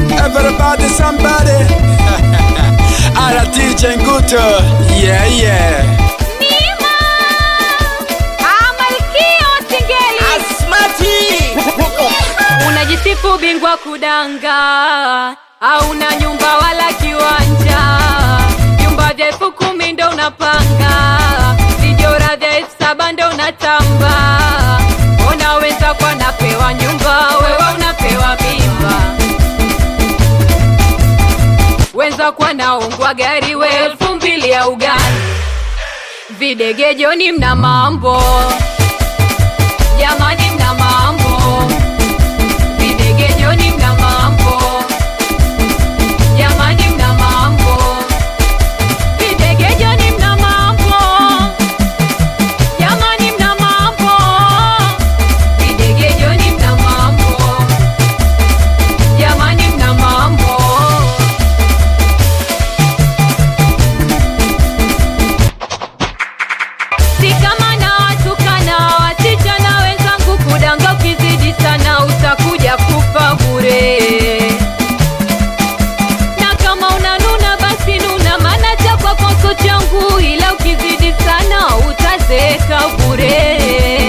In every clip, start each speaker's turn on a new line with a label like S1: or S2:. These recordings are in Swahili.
S1: Everybody, somebody. Ara DJ Nguto. Yeah, yeah.
S2: Nima Amalkia Singeli
S3: Asmati
S2: Unajisifu bingwa kudanga Hauna nyumba wala kiwanja Vyumba vya elfu kumi ndo unapanga Vijora vya elfu saba ndo unatamba Ona wenza kwa napewa nyumba Wewe unapewa mimba Wenza kwa naungwa gari we elfu mbili ya ugali Videgejoni mna mambo Jamani mna mambo Videgejoni mna mambo Jamani mna mambo Videgejoni mna mambo Jamani mna mambo Videgejoni mna mambo Jamani mna mambo Si kama na watukana wasichana wenzangu, kudanga ukizidi sana utakuja kufa bure. Na kama unanuna basi nuna, maana cha kwako sio changu, ila ukizidi sana utazeeka bure.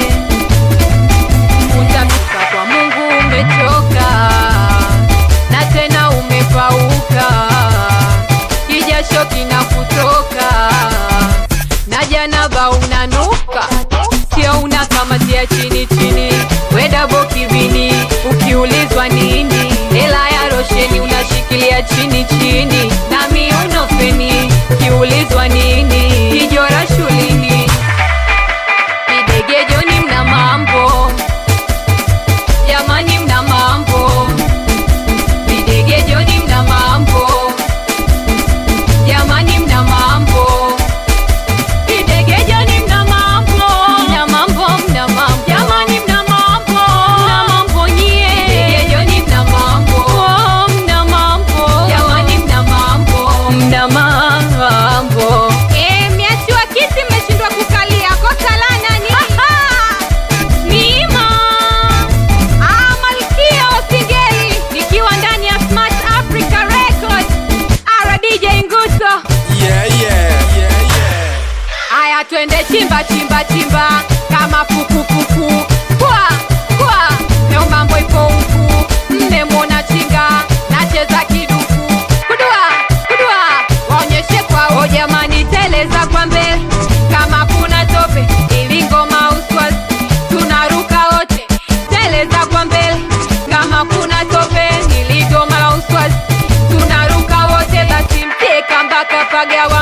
S2: Utafika kwa Mungu umechoka na tena umepauka, kijasho kinakutoka na janaba unanuka, sio una kama tia chini chini, wedabo kibini, ukiulizwa nini, hela ya rosheni unashikilia chini chini, na miuno feni, ukiulizwa nini, kijora shulini, idegejoni mna mambo jamani, mna mambo videgejoni, mna mambo jamani, mna mambo Idegejoni mna mambo, mna mambo, mna mambo. Jamani mna mambo, mna mambo nyie. Idegejoni mna mambo, oh, mna mambo. Jamani mna mambo, mna mambo. Eh, mmeachiwa kiti mmeshindwa kukalia. Kosa la nani? Mima. Ah, Malkia wa Singeli nikiwa ndani ya Smart Africa Records. Ara DJ Nguto.
S1: Yeah, yeah. Yeah, yeah.
S2: Aya, twende chimba chimba chimba kama pukupuku kwa kwa leo mambo ipo huku, mmemwona chinga nacheza kiduku kudua kudua, waonyeshe kwao jamani, teleza kwa mbele kama kuna tope ili ngoma uswas, tunaruka wote, teleza kwa mbele kama kuna tope ili ngoma uswas, tunaruka wote, basi mteka mpaka pagawa